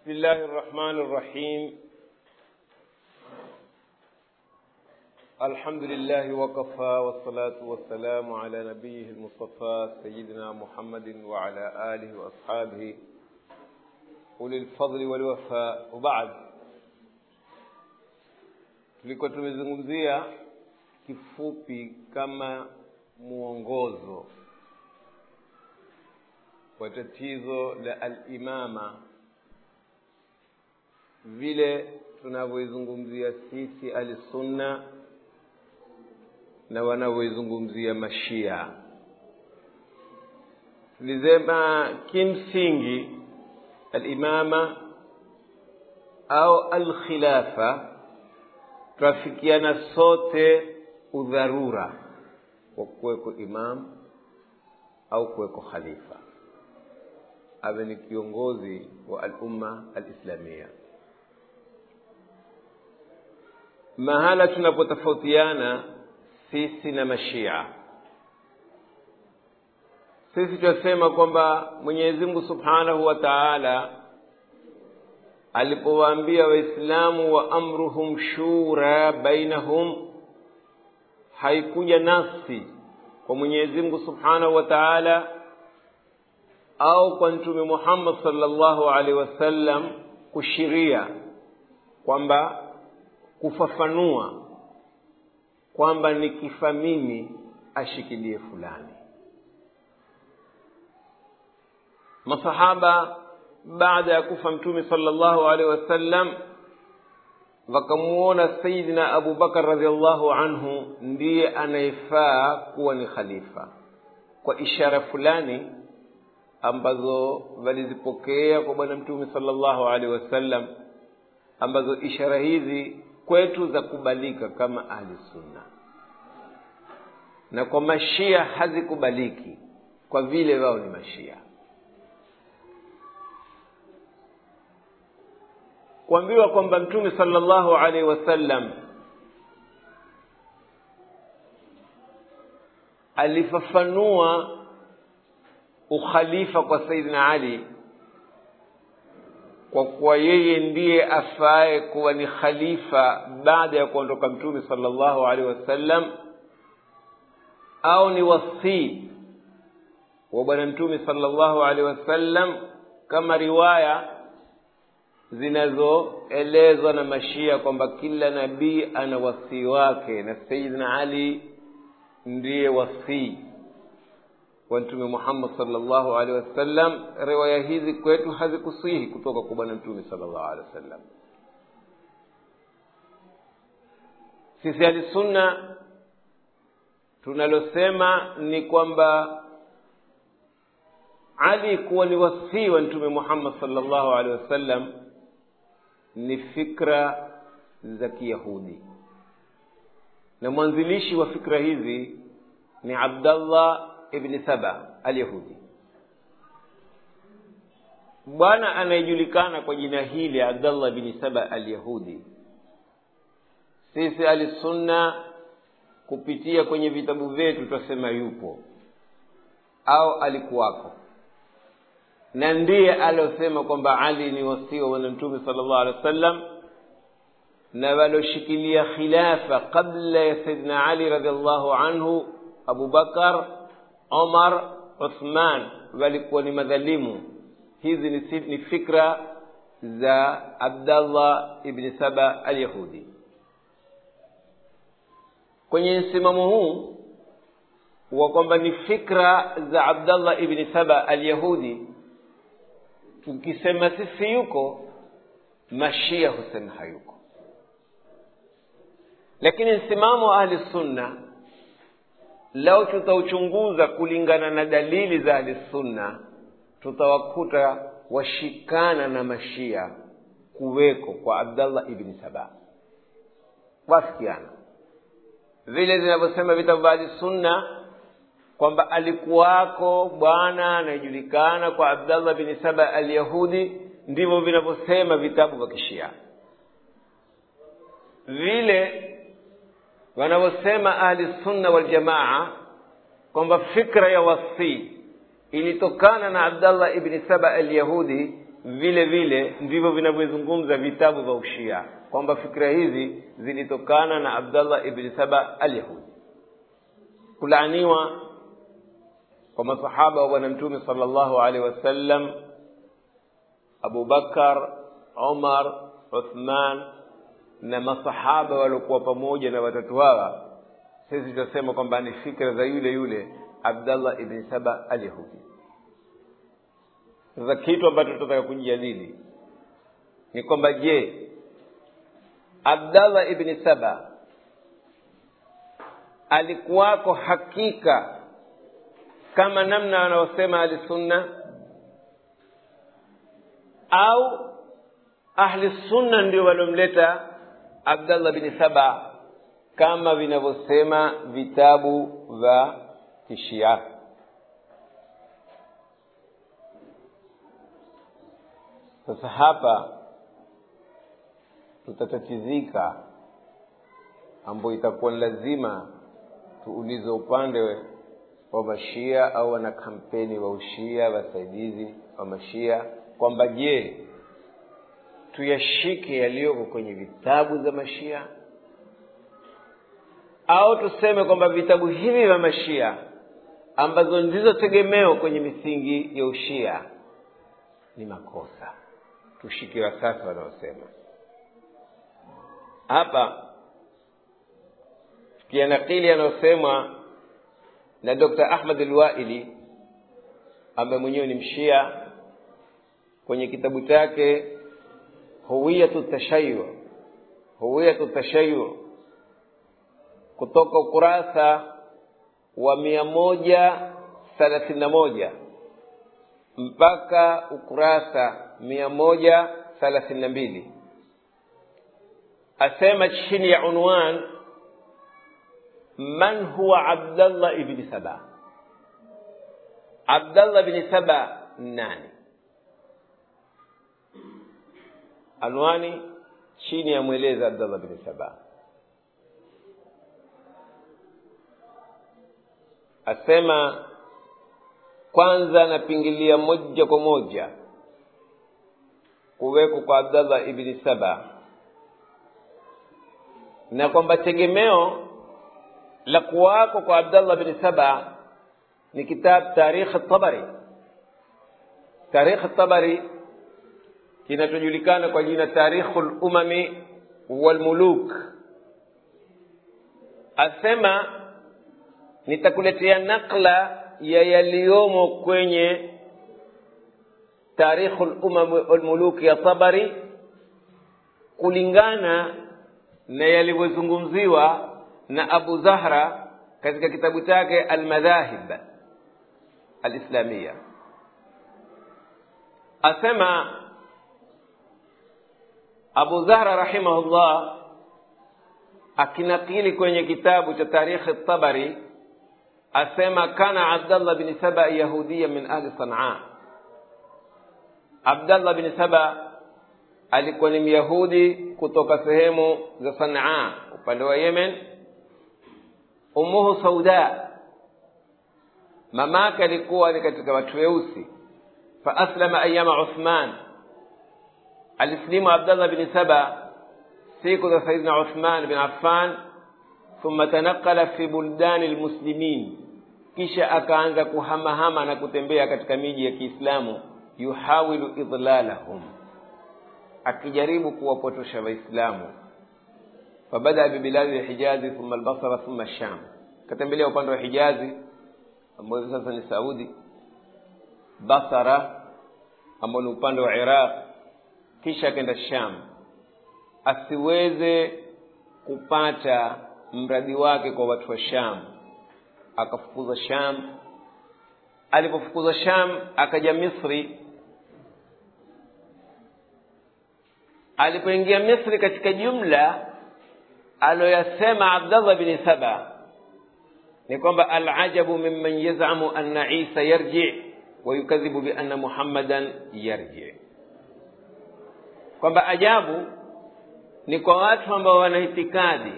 بسم الله الرحمن الرحيم الحمد لله وكفى والصلاة والسلام على نبيه المصطفى سيدنا محمد وعلى آله وأصحابه أولي الفضل والوفاء وبعد tulikuwa tumezungumzia kifupi kama mwongozo wa tatizo la alimama vile tunavyoizungumzia sisi alsunna na wanavyoizungumzia mashia tulisema kimsingi alimama au alkhilafa twafikiana sote udharura wa kuweko imam au kuweko khalifa awe ni kiongozi wa alumma alislamia mahala tunapotofautiana sisi na mashia sisi twasema kwamba mwenyezi mungu subhanahu wa taala alipowaambia waislamu wa amruhum shura bainahum haikuja nafsi kwa mwenyezi mungu subhanahu wa taala au kwa mtume muhammad salllahu alaihi wasallam kushiria kwamba kufafanua kwamba nikifa mimi ashikilie fulani masahaba baada ya kufa mtume salllahu alaihi wasallam wakamuona sayidina abu bakar radiallahu anhu ndiye anayefaa kuwa ni khalifa kwa ishara fulani ambazo walizipokea kwa bwana mtume salllahu alaihi wasallam ambazo ishara hizi kwetu za kubalika kama ahli sunna na kwa mashia hazikubaliki kwa vile wao ni mashia kuambiwa kwamba mtume salllahu alaihi wasallam alifafanua ukhalifa kwa saidina ali kwa kuwa yeye ndiye afaye kuwa ni khalifa baada ya kuondoka mtume salllahu alaihi wasallam au ni wasii wa bwana mtume salllahu alaihi wasallam kama riwaya zinazoelezwa na mashia kwamba kila nabii ana wasii wake na sayidina ali ndiye wasii wa mtume muhammad salllahu alehi wasallam riwaya hizi kwetu hazikusihi kutoka kwa bwana mtume salllahu alehi wasallam sisi alisunna tunalosema ni kwamba ali kuwa ni wasii wa mtume muhammad salllahu alehi wasallam ni fikra za kiyahudi na mwanzilishi wa fikra hizi ni abdallah ibni saba alyahudi bwana anayejulikana kwa jina hili abdallah bni saba alyahudi sisi alisunna kupitia kwenye vitabu vyetu twasema yupo au alikuwako na ndiye aliosema kwamba ali ni wasii wa bwana mtume sala llahu alehi wa sallam na walioshikilia khilafa qabla ya sayidina ali radiallahu anhu abubakar omar uthman walikuwa ni madhalimu hizi ni, ni fikra za abdallah ibni saba alyahudi kwenye msimamo huu wa kwamba ni fikra za abdallah ibni saba alyahudi tukisema sisi yuko mashia husema hayuko lakini msimamo wa ahli sunna lau tutauchunguza kulingana na dalili za ahli sunna tutawakuta washikana na mashia kuweko kwa abdallah ibni saba wafikiana vile zinavyosema vitabu vya ahli sunna kwamba alikuwako bwana anayejulikana kwa abdallah bni saba alyahudi ndivyo vinavyosema vitabu vya kishia vile wanavyosema ahli sunna waljamaa kwamba fikra ya wasii ilitokana na abdallah ibni saba alyahudi vile vile ndivyo vinavyozungumza vitabu vya ushia kwamba fikra hizi zilitokana na abdallah ibni saba alyahudi kulaaniwa kwa masahaba wa bwana mtume sala llahu alehi wasallam abubakar umar uthman na masahaba waliokuwa pamoja na watatu hawa sisi tutasema kwamba ni fikra za yule yule abdallah ibni saba alyahudi sasa kitu ambacho tunataka kujadili ni kwamba je abdallah ibni saba alikuwako hakika kama namna wanaosema ahlisunna au ahli sunna ndio waliomleta abdallah bni saba kama vinavyosema vitabu vya kishia sasa hapa tutatatizika ambayo itakuwa ni lazima tuulize upande wa mashia au wana kampeni wa ushia wasaidizi wa mashia kwamba je tuyashike yaliyoko kwenye vitabu za mashia au tuseme kwamba vitabu hivi vya mashia ambazo ndizo tegemeo kwenye misingi ya ushia ni makosa tushike wasasa wanaosema hapa tukianakili anayosemwa na dr ahmad alwaili ambaye mwenyewe ni mshia kwenye kitabu chake huwiyatu tashayu huwiyatu tashayu kutoka ukurasa wa mia moja thelathini na moja mpaka ukurasa mia moja thelathini na mbili asema chini ya unwan man huwa abdallah ibni saba abdallah bni saba nani anwani chini ya mweleza abdallah bni saba asema kwanza napingilia moja kwa moja kuwekwa kwa abdallah ibni saba na kwamba tegemeo la kuwako kwa abdallah bni saba ni kitab tarikh tabari tarikh tabari kinachojulikana kwa jina tarikhu lumami walmuluk asema nitakuletea nakla ya yaliyomo kwenye tarikhu lumam walmuluk ya tabari kulingana na yalivyozungumziwa na abu zahra katika kitabu chake almadhahib alislamia asema abu zahra rahimahullah akinakili kwenye kitabu cha tarikhi tabari asema kana abdallah bni saba yahudiya min ahli sanaa abdallah bni saba alikuwa ni myahudi kutoka sehemu za sanaa upande wa yemen umuhu sauda mamake alikuwa ni katika watu weusi faaslama ayama uthman alislimu abdallah bni saba siku za saidina uthman bin affan thumma tanaqala fi buldani lmuslimin kisha akaanza kuhamahama na kutembea katika miji ya kiislamu yuhawilu idlalahum akijaribu kuwapotosha waislamu fabadaa bibiladi lhijazi thumma albasara thumma sham katembelea upande wa hijazi ambao hivi sasa ni saudi basara ambao ni upande wa iraq kisha akaenda sham asiweze kupata mradi wake kwa watu wa sham akafukuza sham alipofukuza sham akaja misri alipoingia misri katika jumla aloyasema abdallah bni saba ni kwamba alajabu mimman yazamu anna isa yarji wayukadhibu bianna muhammadan yarji kwamba ajabu ni kwa watu ambao wana itikadi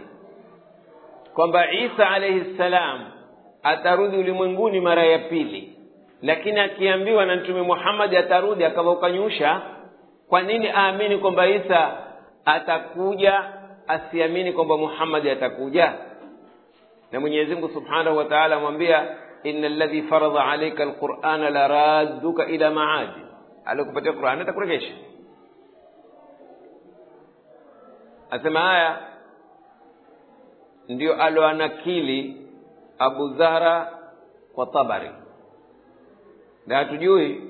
kwamba isa alaihi ssalam atarudi ulimwenguni mara ya pili lakini akiambiwa na mtume muhammadi atarudi akawa ukanyusha kwa nini aamini kwamba isa atakuja asiamini kwamba muhammadi atakuja na mwenyezi mungu subhanahu wa taala amwambia ina ladhi faradha alaika alqurana laradduka ila maadi alikupatia qurani atakuregesha asema haya ndio aloanakili abu zahra kwa tabari na hatujui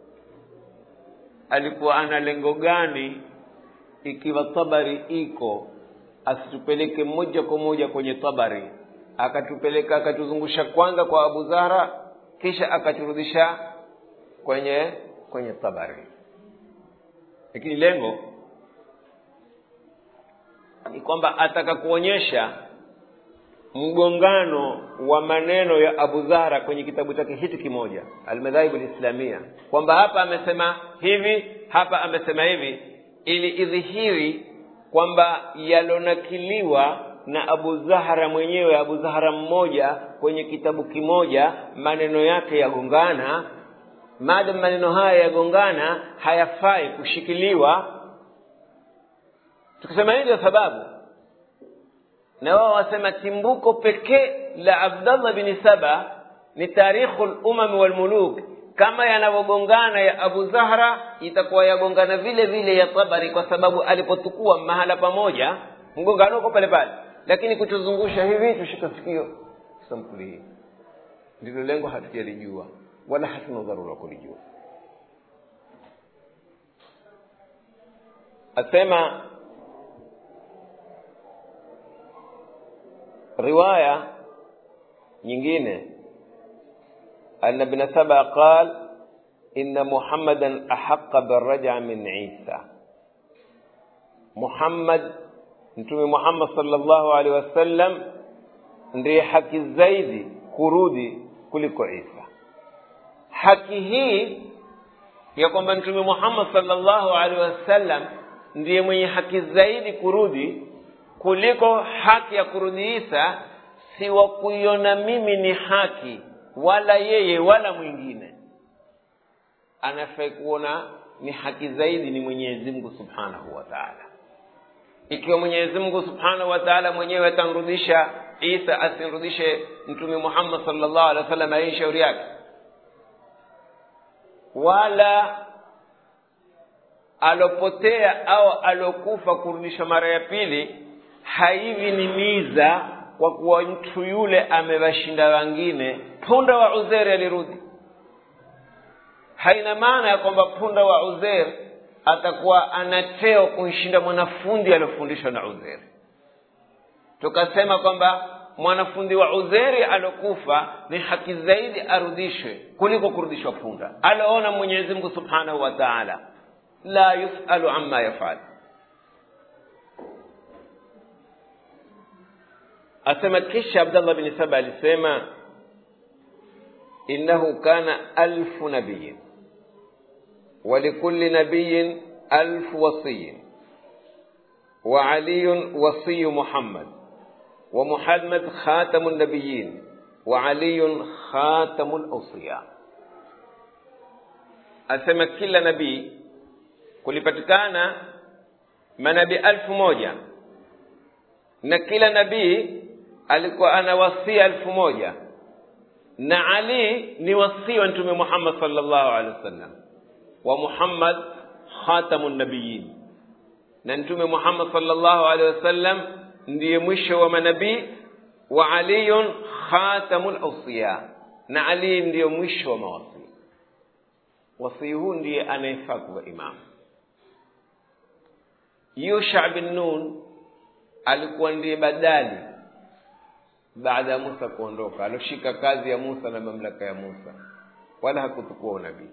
alikuwa ana lengo gani ikiwa tabari iko asitupeleke moja kwa moja kwenye tabari akatupeleka akatuzungusha kwanza kwa abu zahra kisha akaturudisha kwenye kwenye tabari lakini lengo ni kwamba ataka kuonyesha mgongano wa maneno ya abu zahra kwenye kitabu chake hiki kimoja almadhaibu lislamia kwamba hapa amesema hivi hapa amesema hivi ili idhihiri kwamba yalonakiliwa na abu zahra mwenyewe abu zahra mmoja kwenye kitabu kimoja maneno yake yagongana maadamu maneno haya yagongana hayafai kushikiliwa tukisema hivyo sababu na wao wasema timbuko pekee la abdallah bni saba ni tarikhu lumami walmuluk kama yanavyogongana ya abu zahra itakuwa yagongana vile vile ya tabari kwa sababu alipotukua mahala pamoja mgongano uko pale pale lakini kutuzungusha hivi tushika sikio sampuli hii ndilo lengo hatujalijua wala hatuna dharura kulijua asema riwaya nyingine أن ابن سبا قال إن محمدا أحق بالرجع من عيسى محمد mtume muhammad salllahu alehi wasallam ndiye haki zaidi kurudi kuliko isa haki hii ya kwamba mtume muhammad salllahu alehi wasallam ndiye mwenye haki zaidi kurudi kuliko haki ya kurudi isa si wa kuiona mimi ni haki wala yeye wala mwingine anafai kuona ni haki zaidi ni mwenyezi mungu subhanahu wa taala ikiwa mwenyezi mungu subhanahu wa taala mwenyewe atamrudisha isa asimrudishe mtume muhammad salllahu alehi wa sallam aishi shauri yake wala alopotea au alokufa kurudishwa mara ya pili haivi ni miza kwa kuwa mtu yule amewashinda wengine punda wa uzeri alirudi haina maana ya kwamba punda wa uzer atakuwa ana cheo kumshinda mwanafundi aliofundishwa na uzeri tukasema kwamba mwanafundi wa uzeri alokufa ni haki zaidi arudishwe kuliko kurudishwa punda aloona mwenyezi mungu subhanahu wa taala la yusalu amma yafal asema kisha abdallah bni saba alisema innahu kana alfu nabiyin ولكل نبي ألف وصي وعلي وصي محمد ومحمد خاتم النبيين وعلي خاتم الأوصياء أسمى كل نبي kulipatikana manabii alfu moja na kila nabii alikuwa ana wasia elfu moja na ali ni wasia wa mtume muhammad salllahu alehi wasallam wa muhammad khatamu nabiyin na mtume muhammad salllahu alehi wasallam ndiye mwisho wa manabii wa aliyun khatamu lausiya na ali ndiyo mwisho wa mawasii wasii huu ndiye anayefaa kuwa imamu yusha bin nun alikuwa ndiye badali baada ya musa kuondoka alioshika kazi ya musa na mamlaka ya musa wala hakutukua unabii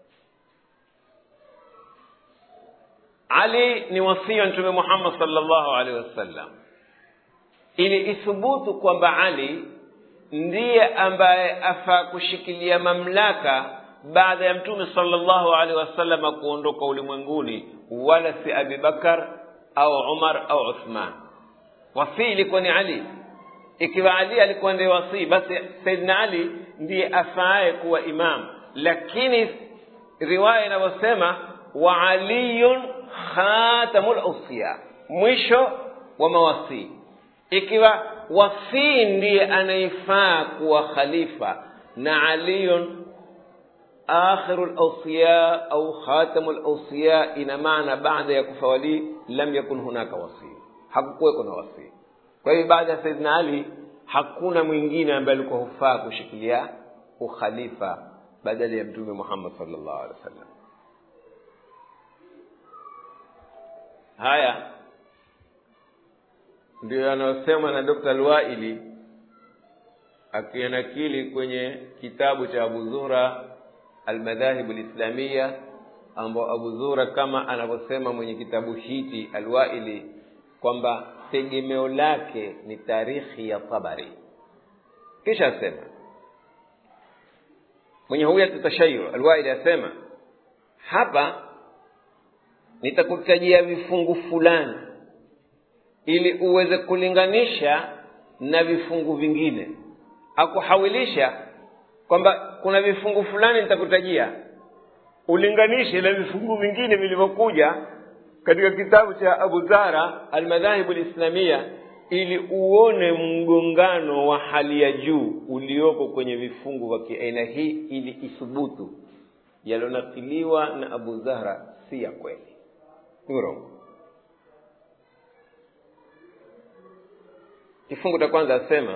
ali ni wasii wa mtume muhammad salllahu alaihi wasallam ili ithubutu kwamba ali ndiye ambaye afaa kushikilia mamlaka baada ya mtume salllahu alaihi wasallam kuondoka ulimwenguni wala si abibakar au umar au uthman wasii ilikuwa ni ali ikiwa ali alikuwa ndiye wasii basi saidna ali ndiye afaaye kuwa imam lakini riwaya inavyosema wa aliyun khatamu lausiya mwisho wa mawasii ikiwa wasii ndiye anayefaa kuwa khalifa na aliyun akhiru lausiya au khatamu lausiya ina maana baada ya kufa walii lam yakun hunaka wasii hakukuweko na wasii kwa hivyo baada ya saidina ali hakuna mwingine ambaye alikuwa hufaa kushikilia ukhalifa badala ya mtume muhammad salllahu alehi wa sallam haya ndio yanayosemwa na dr alwaili akianakili kwenye kitabu cha abu zuhra almadhahibu lislamiya ambao abu zuhra kama anavyosema mwenye kitabu hiki alwaili kwamba tegemeo lake ni tarikhi ya tabari kisha asema mwenye huyatu tashayu alwaili asema hapa nitakutajia vifungu fulani ili uweze kulinganisha na vifungu vingine akuhawilisha kwamba kuna vifungu fulani nitakutajia ulinganishe na vifungu vingine vilivyokuja katika kitabu cha abu zara almadhahibu lislamia ili uone mgongano wa hali ya juu ulioko kwenye vifungu vya kiaina hii ili ithubutu yalionakiliwa na abu zahra si ya kweli ni urongo kifungu cha kwanza asema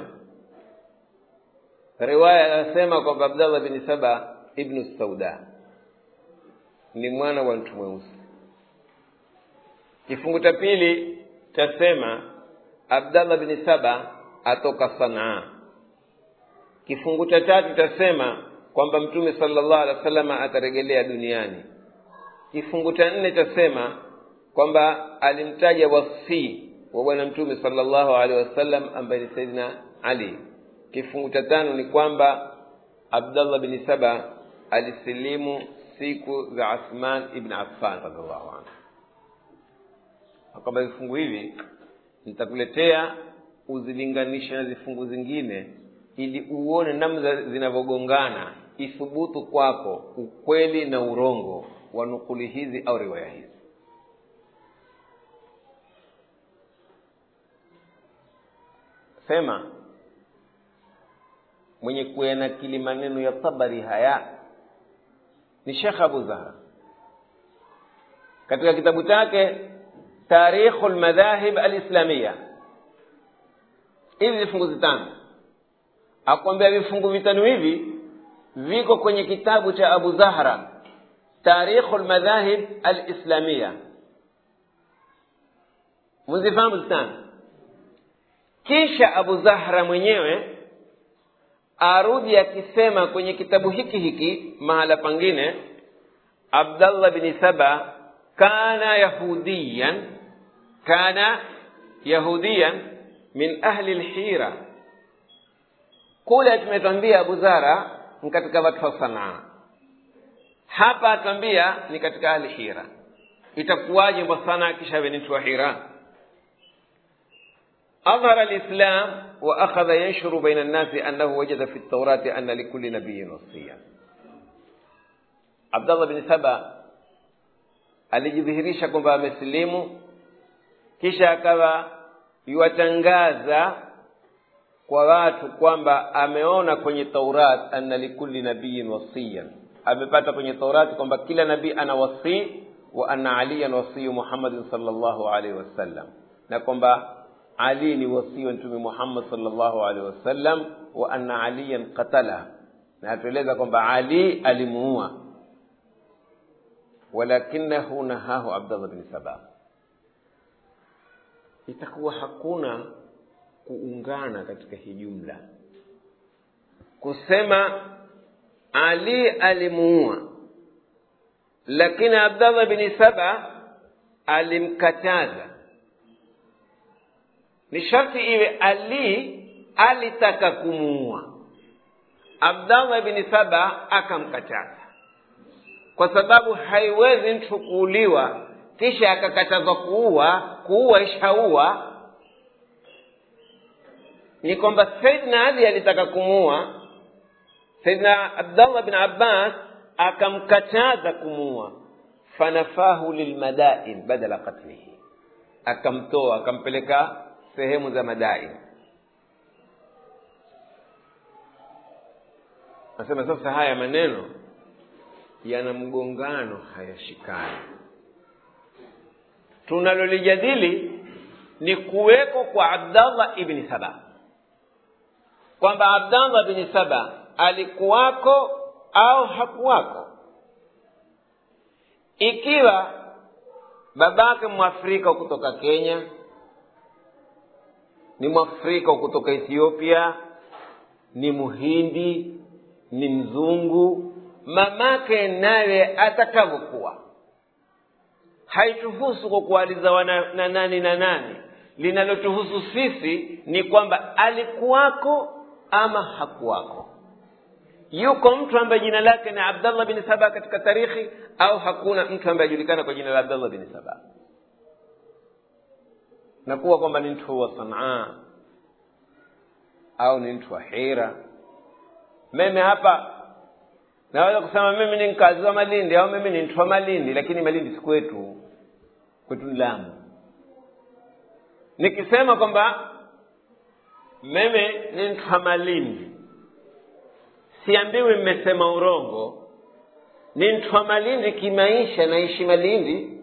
riwaya anasema kwamba abdallah bni saba ibnu sauda ni mwana wa mtu mweusi kifungu cha pili tasema abdallah bni saba atoka sanaa kifungu cha tatu tasema kwamba mtume salllah alih wa salama ataregelea duniani kifungu cha nne tasema kwamba alimtaja wasii wa bwana mtume salllahu alehi wasallam ambaye ni saidina ali kifungu cha tano ni kwamba abdallah bni saba alisilimu siku za athman ibn affan radiallahu anhu kwamba vifungu hivi nitakuletea uzilinganishe na vifungu zingine ili uone namna zinavyogongana ithubutu kwako ukweli na urongo wa nukuli hizi au riwaya hizi sema mwenye kuyanakili maneno ya tabari haya ni shekh abu zahra katika kitabu chake tarikhu lmadhahib alislamiya hivi vifungu vitano akwambia vifungu vitano hivi viko kwenye kitabu cha abu zahra tarikhu lmadhahib alislamiya muzifahamu zitano kisha abu zahra mwenyewe arudi akisema kwenye kitabu hiki hiki mahala pangine abdallah bni saba kana yahudiyan kana yahudiyan min ahli lhira kule tumetwambia abu zara ni katika watu wa sanaa hapa atwambia ni katika ahli hira itakuwaje mbwa kisha ni mtu wa hira أظهر الإسلام وأخذ ينشر بين الناس أنه وجد في التوراة أن لكل نبي وصيا عبد الله بن سبا alijidhihirisha kwamba amesilimu kisha akawa yuwatangaza kwa watu kwamba ameona kwenye taurat anna likulli nabiyin wasiyan amepata kwenye taurati kwamba kila nabii ana wasii wa anna aliyan wasiyu muhammadin salllahu alaihi wasallam na kwamba ali ni wasii wa mtume muhammad salllahu alaihi wasallam wa anna aliyan qatala na atueleza kwamba ali alimuua walakinahu nahahu abdallah bni saba itakuwa hakuna kuungana katika hii jumla kusema ali alimuua lakini abdallah bni saba alimkataza ni sharti iwe ali alitaka kumuua abdallah bni saba akamkataza kwa sababu haiwezi mtu kuuliwa kisha akakatazwa kuua kuua ishaua ni kwamba saidna ali alitaka kumuua saidna abdallah bin abbas akamkataza kumua fanafahu lilmadain badala qatlihi akamtoa akampeleka sehemu za madain nasema sasa haya maneno yana mgongano hayashikani tunalolijadili ni kuweko kwa abdallah ibni saba kwamba abdallah bni saba alikuwako au hakuwako ikiwa babake mwafrika kutoka kenya ni mwafrika kutoka ethiopia ni muhindi ni mzungu mamake naye atakavyokuwa haituhusu kwa kualiza na nani na nani linalotuhusu sisi ni kwamba alikuwako ama hakuwako yuko mtu ambaye jina lake ni abdallah bin saba katika tarikhi au hakuna mtu ambaye ajulikana kwa jina la abdallah bin saba na kuwa kwamba ni mtu wa sanaa au ni mtu wa hira mimi hapa naweza kusema mimi ni mkazi wa malindi au mimi ni mtu wa malindi lakini malindi si kwetu kwetu ni lamu nikisema kwamba mimi ni mtu wa malindi siambiwi mmesema urongo ni mtu wa malindi kimaisha naishi malindi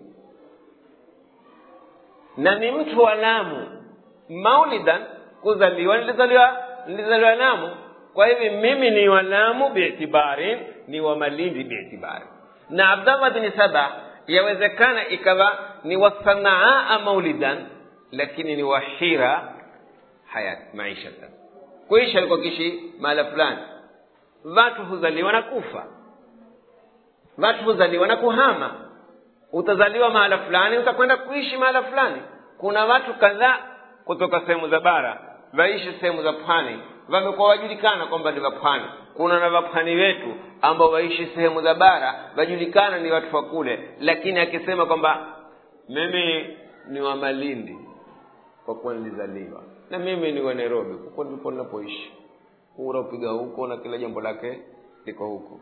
na ni mtu wa lamu maulidan kuzaliwa nilizaliwa nilizaliwa lamu kwa hivi mimi ni wa lamu biitibari ni wa malindi biitibari na abdallah bni saba yawezekana ikawa ni wa sanaa maulidan lakini ni wa hira hayat maishatan kuishi alikuwa kishi mahala fulani watu huzaliwa na kufa watu huzaliwa na kuhama utazaliwa mahala fulani utakwenda kuishi mahala fulani kuna watu kadhaa kutoka sehemu za bara waishi sehemu za pwani wamekuwa wajulikana kwamba ni wapwani kuna na wapwani wetu ambao waishi sehemu za bara wajulikana ni watu wa kule lakini akisema kwamba mimi ni wa malindi kwa kuwa nilizaliwa na mimi ni wa nairobi huko ndipo ninapoishi kura upiga huko na kila jambo lake liko huko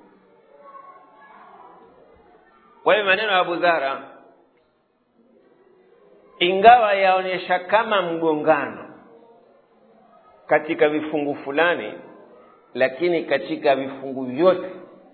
kwa hiyo maneno ya abu dhara ingawa yaonyesha kama mgongano katika vifungu fulani lakini katika vifungu vyote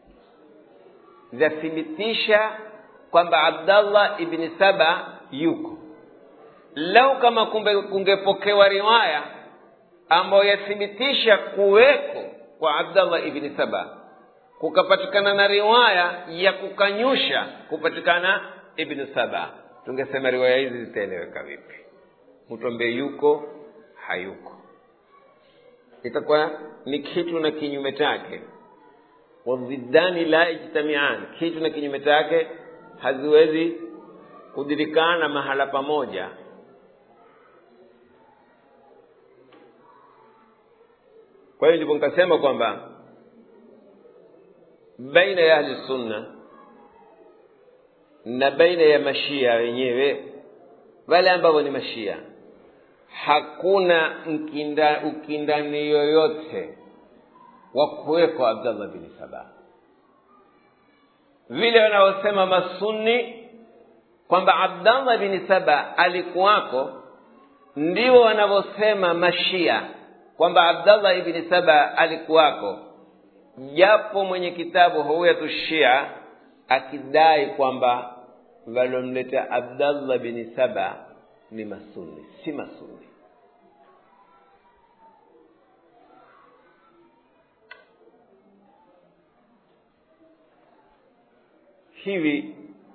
vyathibitisha kwamba abdallah ibni saba yuko lau kama kumbe kungepokewa riwaya ambayo yathibitisha kuweko kwa abdallah ibni saba kukapatikana na riwaya ya kukanyusha kupatikana ibnu saba tungesema riwaya hizi zitaeleweka vipi mtu ambaye yuko hayuko itakuwa ni kitu na kinyume chake wadhiddani la yajtamian kitu na kinyume chake haziwezi kudirikana mahala pamoja kwa hiyo ndipo nikasema kwamba baina ya ahli sunna na baina ya mashia wenyewe wale ambao ni mashia hakuna mkinda, ukindani yoyote wa kuwekwa abdallah bin saba vile wanaosema masunni kwamba abdallah bin saba alikuwako ndio wanavyosema mashia kwamba abdallah ibni saba alikuwako japo mwenye kitabu huwiyatu shia akidai kwamba walomleta abdallah bini saba ni masuni si masuni hivi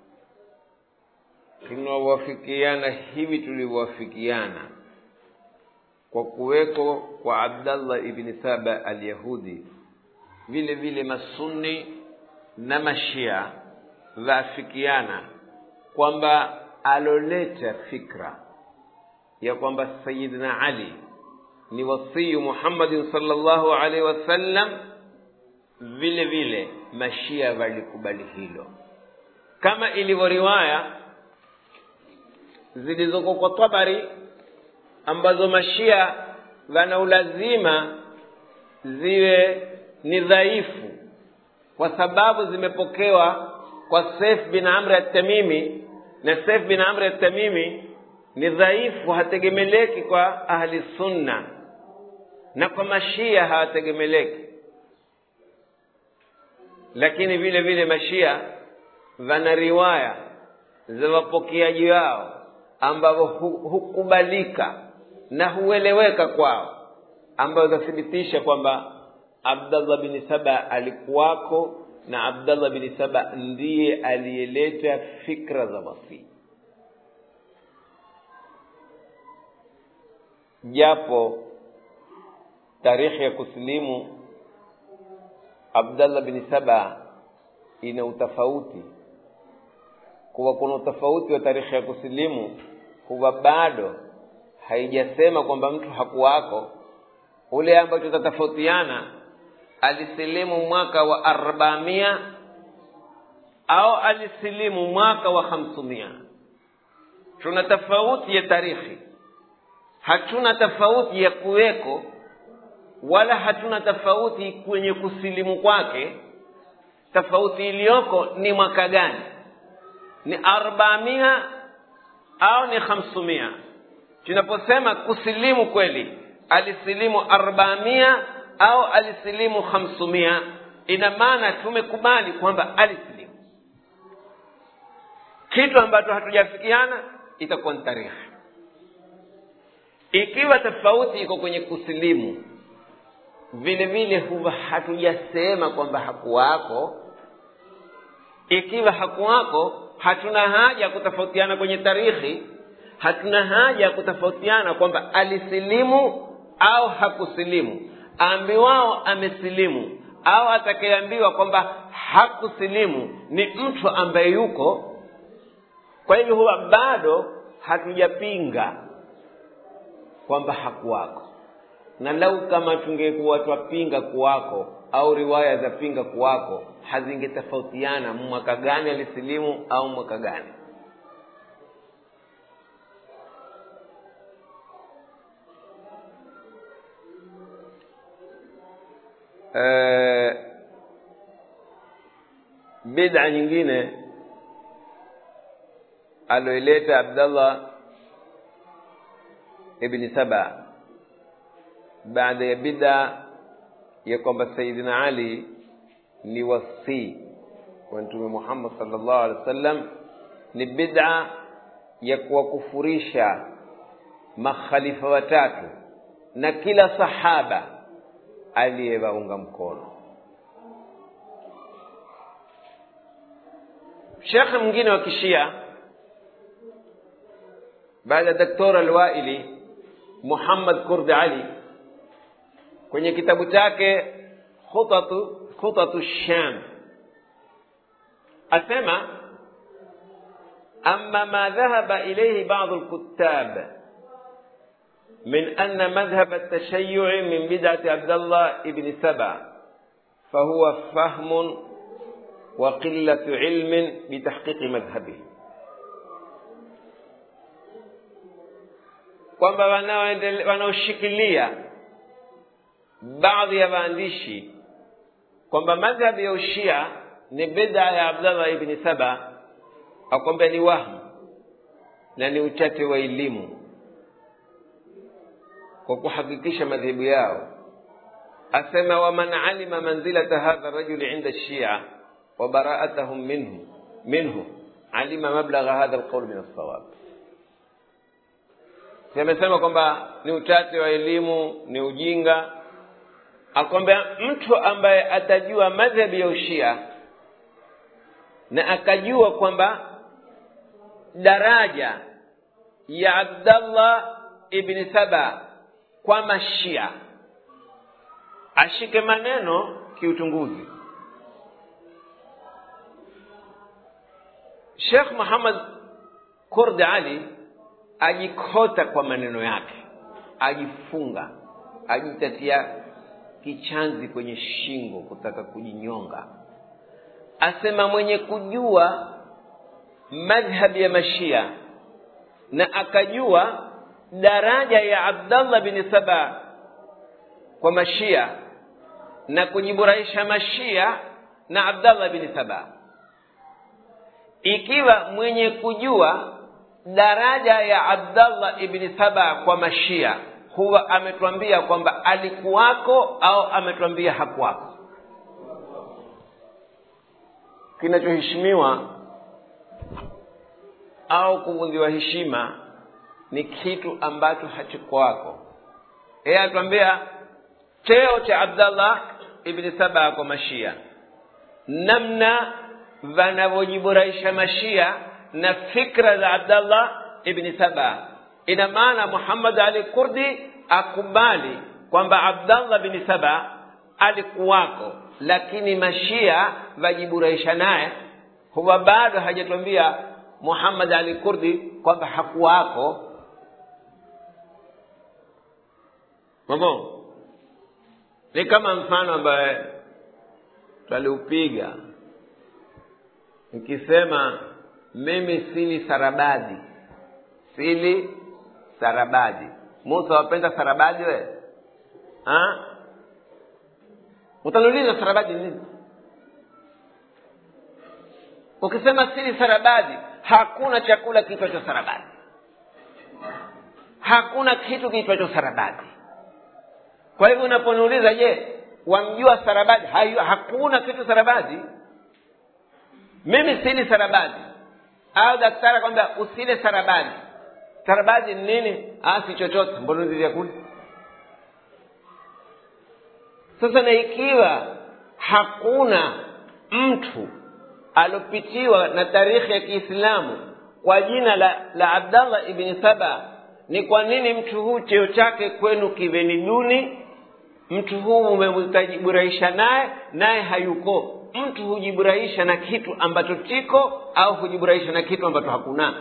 tunawafikiana hivi tulivyowafikiana kwa kuweko kwa abdallah ibni saba alyahudi vile vile masunni na mashia waafikiana kwamba aloleta fikra ya kwamba sayidina ali ni wasiyu muhammadin salllahu alaihi wasallam vile vile mashia walikubali hilo kama ilivyo riwaya zilizoko kwa tabari ambazo mashia wana ulazima ziwe ni dhaifu kwa sababu zimepokewa kwa Saif bin Amr at-Tamimi na Saif bin Amr at-Tamimi ni dhaifu hategemeleki kwa ahli sunna na kwa mashia hawategemeleki lakini vile vile mashia wana riwaya za wapokeaji wao ambavyo hukubalika na hueleweka kwao ambayo zathibitisha kwamba abdallah bin saba alikuwako na abdallah bin saba ndiye aliyeleta fikra za masii japo tarikhi ya kusilimu abdallah bin saba ina utofauti kuwa kuna utofauti wa tarikhi ya kusilimu huwa bado haijasema kwamba mtu hakuwako ule ambacho tatofautiana alisilimu mwaka wa arbamia au alisilimu mwaka wa hamsumia tuna tofauti ya tarikhi hatuna tofauti ya kuweko wala hatuna tofauti kwenye kusilimu kwake tofauti iliyoko ni mwaka gani ni arbamia au ni hamsumia tunaposema kusilimu kweli alisilimu arbamia au alisilimu hamsumia ina maana tumekubali kwamba alisilimu kitu ambacho hatujafikiana itakuwa ni tarehe ikiwa tofauti iko kwenye kusilimu vile vile huwa hatujasema kwamba hakuwako ikiwa hakuwako hatuna haja ya kutofautiana kwenye tarikhi hatuna haja ya kutofautiana kwamba alisilimu au hakusilimu ambiwao amesilimu au atakayeambiwa kwamba hakusilimu ni mtu ambaye yuko kwa hivyo huwa bado hatujapinga kwamba hakuwako na lau kama tungekuwa twapinga kuwako au riwaya za pinga kuwako hazingetofautiana mwaka gani alisilimu au mwaka gani uh, bid'a nyingine aloileta abdallah ibni saba baada ya bid'a ya kwamba sayidina ali ni wasii wa mtume muhammad sallallahu alaihi wasallam ni bid'a ya kuwakufurisha makhalifa watatu na kila sahaba aliyewaunga mkono shekhe mwingine wa kishia baada ya daktora alwaili muhammad kurdi ali kwenye kitabu chake khutatu khutatu sham asema ama ma dhahaba ilayhi ba'd alkuttab من أن مذهب التشيع من بدعة عبد الله بن سبع فهو فهم وقلة علم بتحقيق مذهبه kwamba wanaoshikilia baadhi ya waandishi kwamba madhhabu ya ushia ni bid'a ya abdallah ibni saba akwambia ni wahmu na ni uchache wa elimu kwa kuhakikisha madhehebu yao asema waman alima manzilata hadha rajuli inda shia wa baraatahum minhu minhu alima mablagha hadha alqawl min alsawab amesema kwamba ni uchache wa elimu ni ujinga akwambia mtu ambaye atajua madhhabi ya ushia na akajua kwamba daraja ya abdallah ibni saba kwa mashia ashike maneno kiutunguzi shekh muhammad kurdi ali ajikota kwa maneno yake ajifunga ajitatia kichanzi kwenye shingo kutaka kujinyonga asema mwenye kujua madhhabi ya mashia na akajua daraja ya abdallah bin saba kwa mashia na kujiburahisha mashia na abdallah bni saba ikiwa mwenye kujua daraja ya abdallah ibni saba kwa mashia huwa ametwambia kwamba alikuwako au ametwambia hakuwako kinachoheshimiwa au kuvunjiwa heshima ni kitu ambacho hakikuwako yeye atuambia cheo cha abdallah ibni saba kwa mashia namna vanavyojiboresha mashia na fikra za abdallah ibni saba ina maana muhammad ali kurdi akubali kwamba abdallah bni saba alikuwako lakini mashia vajiburaiisha naye huwa bado hajatwambia muhammad ali kurdi kwamba hakuwako mamo ni kama mfano ambaye twaliupiga nikisema mimi sili sarabadi sili sarabadi musa wapenda sarabadi we ha? utaniuliza sarabadi nini ukisema sili sarabadi hakuna chakula kiitwacho sarabadi hakuna kitu kiitwacho sarabadi kwa hivyo unaponiuliza je wamjua sarabadi Hayu, hakuna kitu sarabadi mimi sili sarabadi au daktari kwamba usile sarabadi sarabadi ni nini ah, si chochote mbona ni vyakula sasa na ikiwa hakuna mtu alopitiwa na tarikhi ya kiislamu kwa jina la, la abdallah ibni saba ni kwa nini mtu huu cheo chake kwenu kiveni duni mtu huu umemtajiburahisha naye naye hayuko mtu hujiburahisha na kitu ambacho chiko au hujiburahisha na kitu ambacho hakuna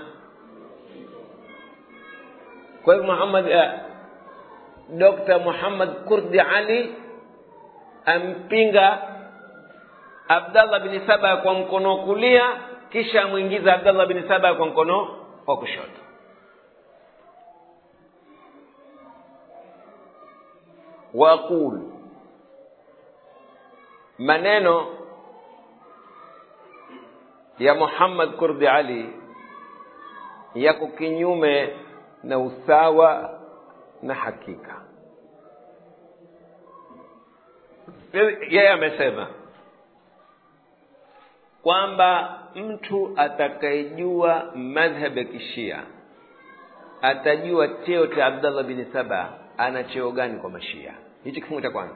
kwa hivyo muhammad uh, dr muhammad kurdi ali ampinga abdallah bni saba kwa mkono wa kulia kisha amwingiza abdallah bni saba kwa mkono wa kushoto waqul maneno ya muhammad kurdi ali yako kinyume na usawa na hakika yeye amesema kwamba mtu atakayejua madhhab ya kishia atajua cheo cha abdallah bini saba ana cheo gani kwa mashia hichi kifungu cha kwanza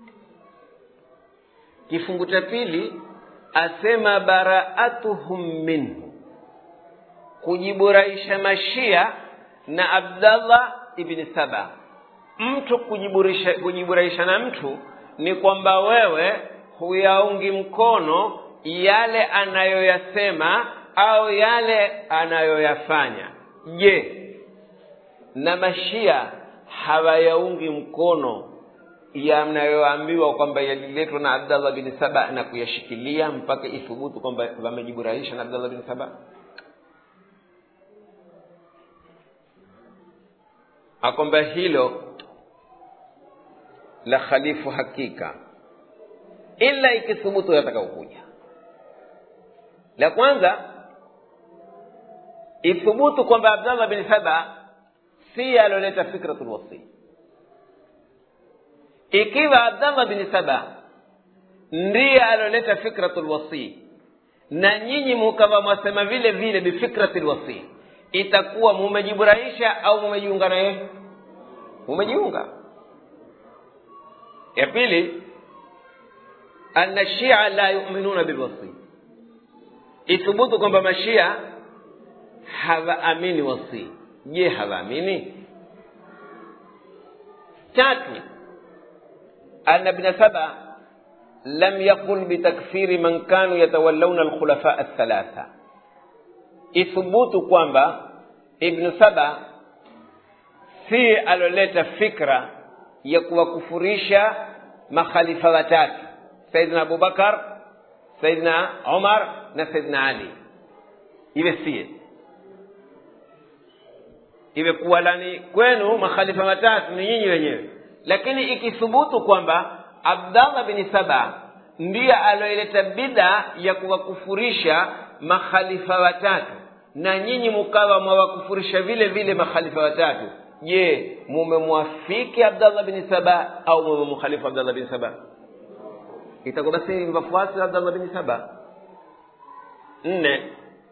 kifungu cha pili asema baraatuhum minhu kujiburahisha mashia na abdallah ibni saba mtu kujiburahisha, kujiburahisha na mtu ni kwamba wewe huyaungi mkono yale anayoyasema au yale anayoyafanya je na mashia hawayaungi mkono yanayoambiwa kwamba yaliletwa na abdallah bin saba na kuyashikilia mpaka ithubutu kwamba wamejiburahisha na abdallah bin saba akwamba hilo la khalifu hakika ila ikithubutu yatakaokuja la kwanza ithubutu kwamba abdallah bin saba si aloleta fikratu lwasi ikiwa abdallah bin saba ndiye aloleta fikratu lwasi na nyinyi mukawa mwasema vile vile bifikrati lwasi itakuwa mumejiburahisha au mumejiunga na yeye mumejiunga ya pili anna shia la yuminuna bilwasi ithubutu kwamba mashia hawaamini wasi je hawaamini tatu anna ibn saba lam yaqul bitakfiri man kanu yatawallawna alkhulafa althalatha ithubutu kwamba ibnu saba si aloleta fikra ya kuwakufurisha makhalifa watatu saidina abubakar saidina umar na saidina ali iwe sie iwe kuwalani kwenu makhalifa watatu ni nyinyi wenyewe lakini ikithubutu kwamba abdallah bni saba ndiye aloileta bida ya kuwakufurisha makhalifa watatu na nyinyi mukawa mwawakufurisha vile vile makhalifa watatu je mumemwafiki abdallah bin saba au mumemkhalifu abdallah bin saba itakuwa basi ni wafuasi wa abdallah bin saba nne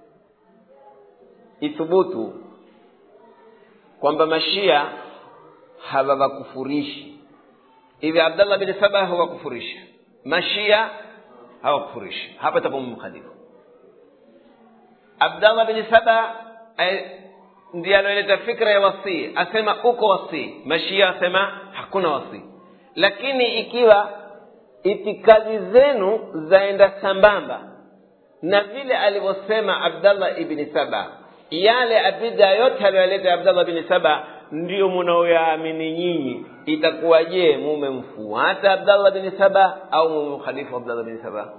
ithubutu kwamba mashia hawawakufurishi hivi abdallah bin saba hawakufurisha mashia hawakufurishi hapa tapo mkhalifu abdallah bin saba ndiye anaoleta fikra ya wasii asema uko wasii mashia asema hakuna wasii lakini ikiwa itikadi zenu zaenda sambamba na vile alivyosema abdallah ibni saba yale abida yote aliyoleta abdallah bni saba ndio munaoyaamini nyinyi itakuwa je mumemfuata abdallah bni saba au mumemkhalifu abdallah bni saba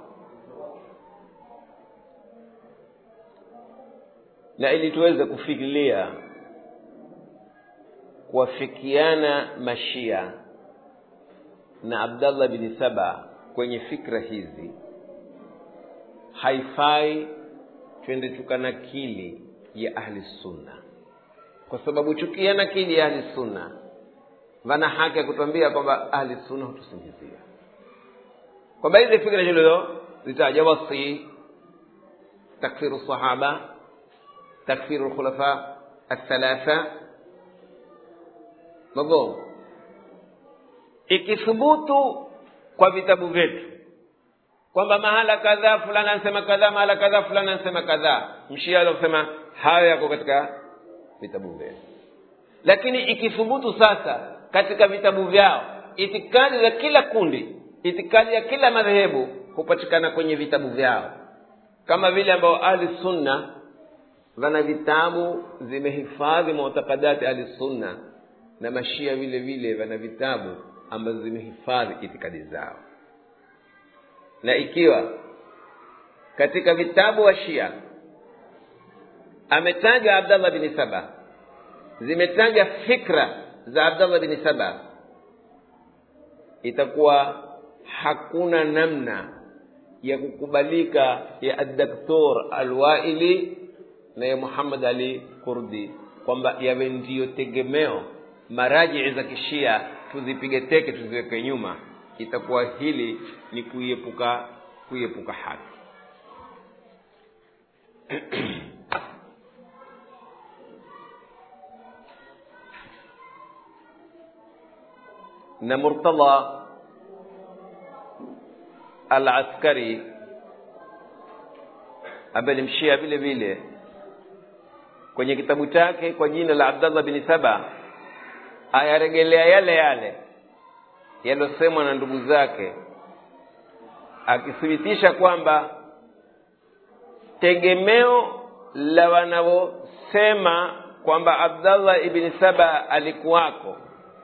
na ili tuweze kufikiria kuwafikiana mashia na abdallah bni saba kwenye fikra hizi haifai twende tukanakili ya ahli sunna kwa sababu chukia nakili ya ahli sunna vana haki ya kutuambia kwamba ahli sunna hutusingizia kwamba hizi fikra hilo zitaja wasi takfiru sahaba takfiru lkhulafa althalatha mafhum ikithubutu kwa vitabu vyetu kwamba mahala kadhaa fulani anasema kadhaa mahala kadhaa fulani anasema kadhaa mshia aliosema hayo yako katika vitabu vyao lakini ikithubutu sasa katika vitabu vyao itikadi za kila kundi itikadi ya kila madhehebu hupatikana kwenye vitabu vyao kama vile ambao ahli sunna wana vitabu zimehifadhi mutakadati ahli sunna na mashia vile vile wana vitabu ambazo zimehifadhi itikadi zao na ikiwa katika vitabu wa shia ametaja abdallah bni saba zimetaja fikra za abdallah bni saba itakuwa hakuna namna ya kukubalika ya addaktor alwaili na ya muhammad ali kurdi kwamba yawe ndiyo tegemeo marajii za kishia tuzipige teke tuziweke nyuma itakuwa hili ni kuiepuka kuiepuka haki na murtadha al askari ambaye ni mshia vile vile kwenye kitabu chake kwa jina la abdallah bni saba ayaregelea yale yale yaliyosemwa na ndugu zake akithibitisha kwamba tegemeo la wanavyosema kwamba abdallah ibni saba alikuwako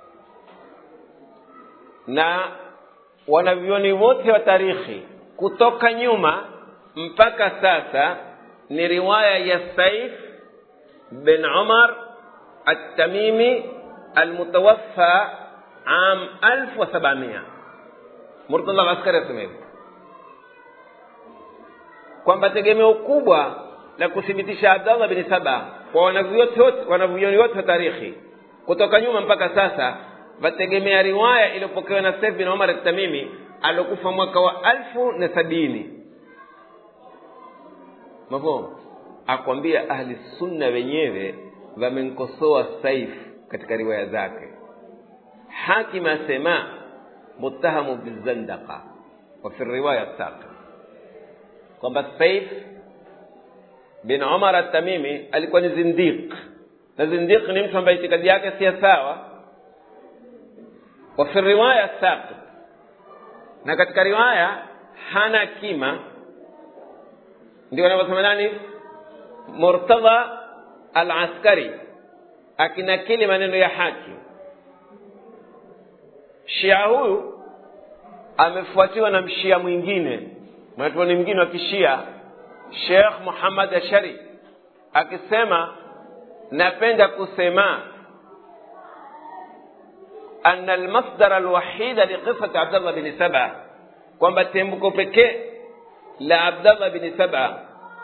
na wanavyoni wote wa tarikhi kutoka nyuma mpaka sasa ni riwaya ya saif bin umar التميمي المتوفى عام 1700 Murtadha Askari asema hivyo kwamba tegemeo kubwa la kuthibitisha Abdallah bin Saba kwa wanavyuoni wote wa tarikhi kutoka nyuma mpaka sasa wategemea riwaya iliyopokewa na Saif bin Umar at-Tamimi aliokufa mwaka wa alfu na sabini mafhumu akwambia ahli sunna wenyewe wamemkosoa Saif katika riwaya zake hakim asema muttahamu bizandaqa wa fi riwaya saqi kwamba Saif bin Umar at-Tamimi alikuwa ni zindiq na zindiq ni mtu ambaye itikadi yake si sawa wa fi riwaya saqi na katika riwaya hana kima ndio wanavyosema nani Murtadha al-Askari akinakili maneno ya haki shia huyu amefuatiwa na mshia mwingine mwanachuoni mwingine wa kishia Sheikh Muhammad Ashari akisema napenda kusema أن المصدر الوحيد لقصة عبد الله بن سبع kwamba tembuko pekee la abdallah bni saba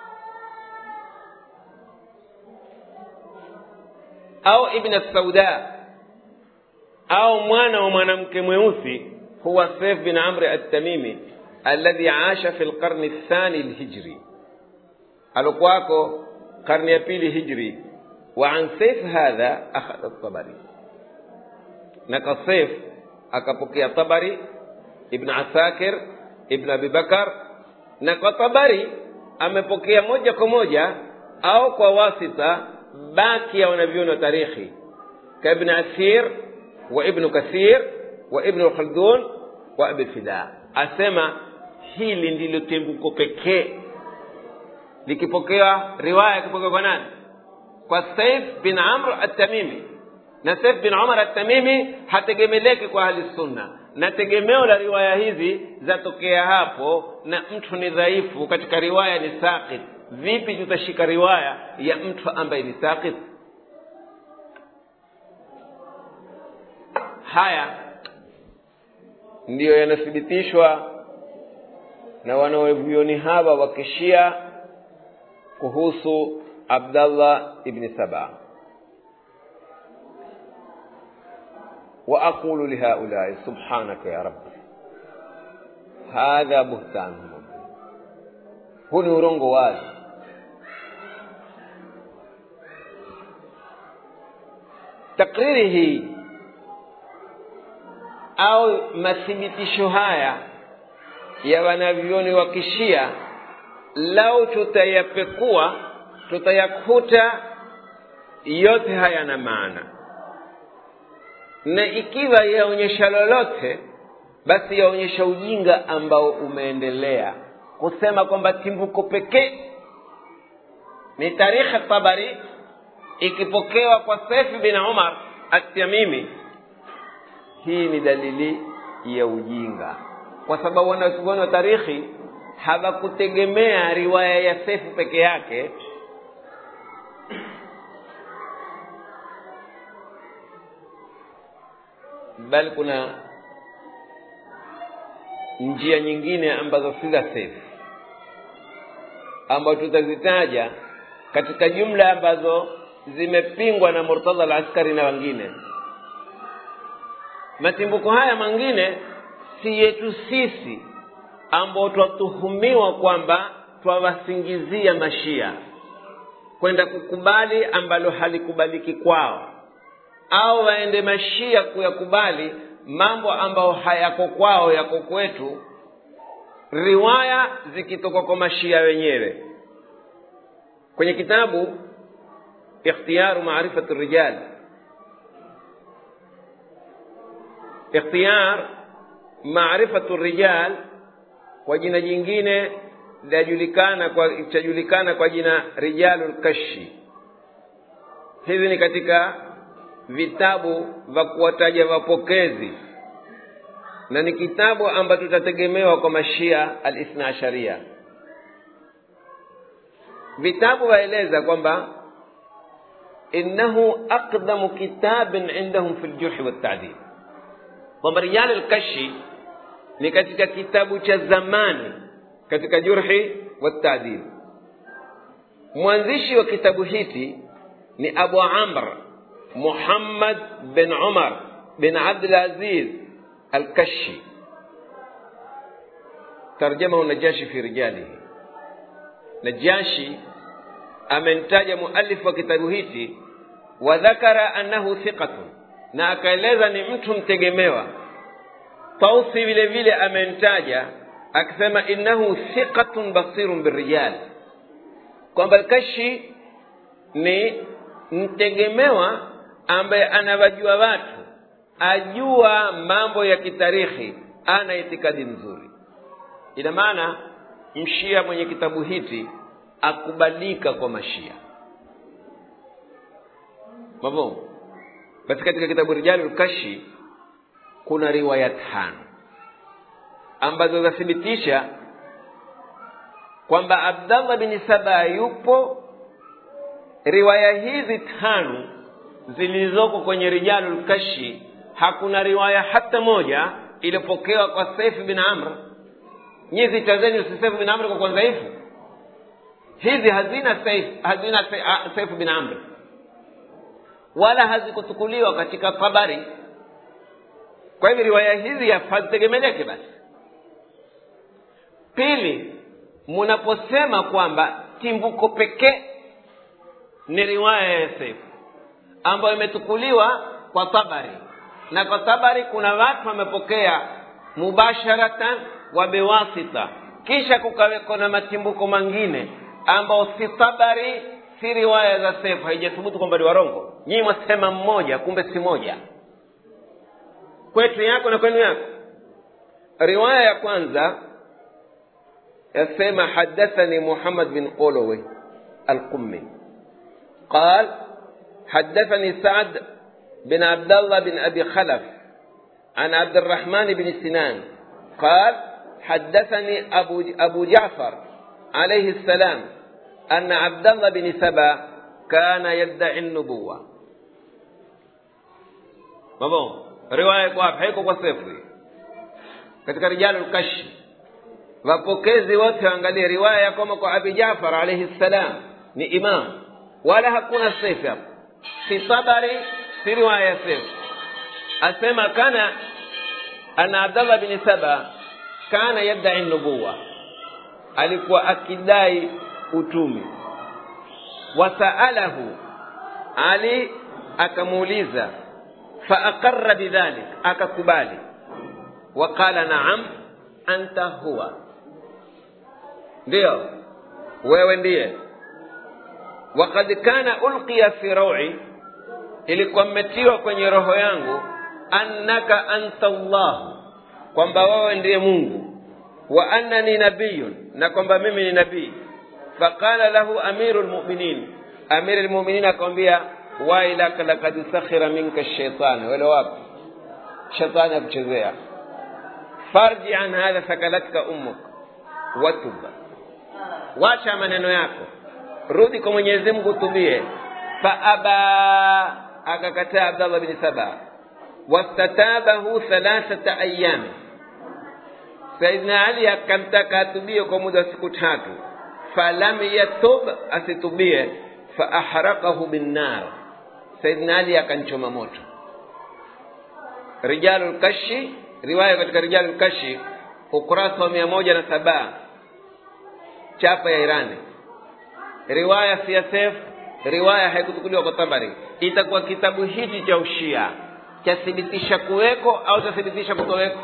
au ibn sauda au mwana wa mwanamke mweusi huwa saif bin amri altamimi alladhi asha fi lqarni lthani lhijri alokuwako karne ya pili hijri wa an saif hadha akhadha tabari na kwa saif akapokea tabari ibn asakir ibn abi bakar na kwa tabari amepokea moja kwa moja au kwa wasita baki ya wanavyoni wa tarikhi ka ibn asir wa ibnu kathir wa ibnu khaldun wa abi fida asema hili ndilo tembuko pekee likipokewa riwaya ikipokewa kwa nani kwa saif bin amr at-tamimi na saif bin umar at-tamimi hategemeleki kwa ahli sunna na tegemeo la riwaya hizi zatokea hapo na mtu ni dhaifu katika riwaya ni saqit vipi tutashika riwaya ya mtu ambaye ni saqit haya ndiyo yanathibitishwa na wanaovyoni hawa wa kishia kuhusu abdallah ibni saba واقول لهؤلاء سبحانك يا رب هذا بهتان مبين huu ni urongo wazi takriri hii au mathibitisho haya ya wanavyoni wa kishia lau tutayapekua tutayakuta yote hayana maana na ikiwa yaonyesha lolote basi yaonyesha ujinga ambao umeendelea kusema kwamba timbuko pekee ni tarikhi tabari ikipokewa kwa sefi bin umar atyamimi hii ni dalili ya ujinga kwa sababu wanazuoni wa tarikhi hawakutegemea riwaya ya sefu peke yake bali kuna njia nyingine ambazo si za sefu ambazo tutazitaja katika jumla ambazo zimepingwa na murtadha al askari na wengine matimbuko haya mengine si yetu sisi ambao twatuhumiwa kwamba twawasingizia mashia kwenda kukubali ambalo halikubaliki kwao au waende mashia kuyakubali mambo ambayo hayako kwao yako kwetu riwaya zikitoka kwa mashia wenyewe kwenye kitabu ikhtiyaru maarifati rijal ikhtiyar maarifatu rijal kwa jina jingine lajulikana kwa chajulikana kwa jina rijalul kashi hivi ni katika vitabu vya kuwataja wapokezi na ni kitabu ambacho tutategemewa kwa mashia alithna asharia vitabu vaeleza kwamba innahu aqdamu kitabin indahum fi ljurhi waltadil kwamba rijal alkashi ni katika kitabu cha zamani katika jurhi waltadil mwanzishi wa kitabu hiki ni abu amr muhammad bin umar bin abdulaziz alkashi tarjamahu najashi fi rijalihi najashi amemtaja muallif wa kitabu hiki wa dhakara annahu thiqatun na akaeleza ni mtu mtegemewa tausi vile vile amemtaja akisema innahu thiqatun basirun birrijal kwamba alkashi ni mtegemewa ambaye anawajua watu ajua mambo ya kitarikhi ana itikadi nzuri ina maana mshia mwenye kitabu hiki akubalika kwa mashia mafhumu basi katika kitabu rijalul kashi kuna riwaya tano ambazo zathibitisha kwamba abdallah bin saba yupo riwaya hizi tano zilizoko kwenye rijalul kashi hakuna riwaya hata moja iliyopokewa kwa saif bin amr nyie zita zenyu si saifu bin amri kwa kuwa dhaifu hizi hazina saif hazina saifu bin amri wala hazikutukuliwa katika tabari kwa hivyo riwaya hizi hazitegemeleke basi pili munaposema kwamba timbuko pekee ni riwaya ya saifu ambayo imetukuliwa kwa tabari na kwa tabari kuna watu wamepokea mubasharatan wa biwasita kisha kukaweko na matimbuko mangine ambao si tabari si riwaya za sefu haijathubutu kwamba ni warongo nyinyi mwasema mmoja kumbe si moja kwetu yako na kwenu yako riwaya ya kwanza yasema hadathani muhammad bin qolowe alqummi قال حدثني سعد بن عبد الله بن ابي خلف عن عبد الرحمن بن سنان قال حدثني ابو ابو جعفر عليه السلام ان عبد الله بن سبا كان يدعي النبوه مبون روايه kwa haiko kwa sefu katika rijalu al-kashi wapokezi wote waangalie riwaya ya kama kwa abi Jafar alayhi salam ni imam wala hakuna sefu hapo si tabari si riwaya ya sefu asema kana ana Abdullah bin Saba kana yadai nubuwa alikuwa akidai utumi wasaalahu ali akamuuliza faaqarra bidhalik akakubali waqala naam anta huwa ndio wewe ndiye wakad kana ulqiya fi rawi ilikuwa mmetiwa kwenye roho yangu annaka anta allah kwamba wewe ndiye mungu wa annani nabiyun na kwamba mimi ni nabii faqala lahu amiru lmuminin amiri lmuminin akamwambia wailaka lakad sakhira minka shaitani wele wapi shetani akuchezea farji an hadha sakalatka ummuk watuba wacha maneno yako rudi kwa mwenyezi mungu utubie faaba akakataa abdallah bni saba wastatabahu thalathata ayami saidna ali akamtaka atubie kwa muda wa siku tatu falam yatub asitubie faahraqahu binnar saidna ali akanchoma moto rijalu lkashi riwaya katika rijalu lkashi ukurasa wa mia moja na saba chapa ya irani riwaya siyasef riwaya haikutukuliwa kwa tabari itakuwa kitabu hichi cha ushia chathibitisha kuweko au chathibitisha kutoweko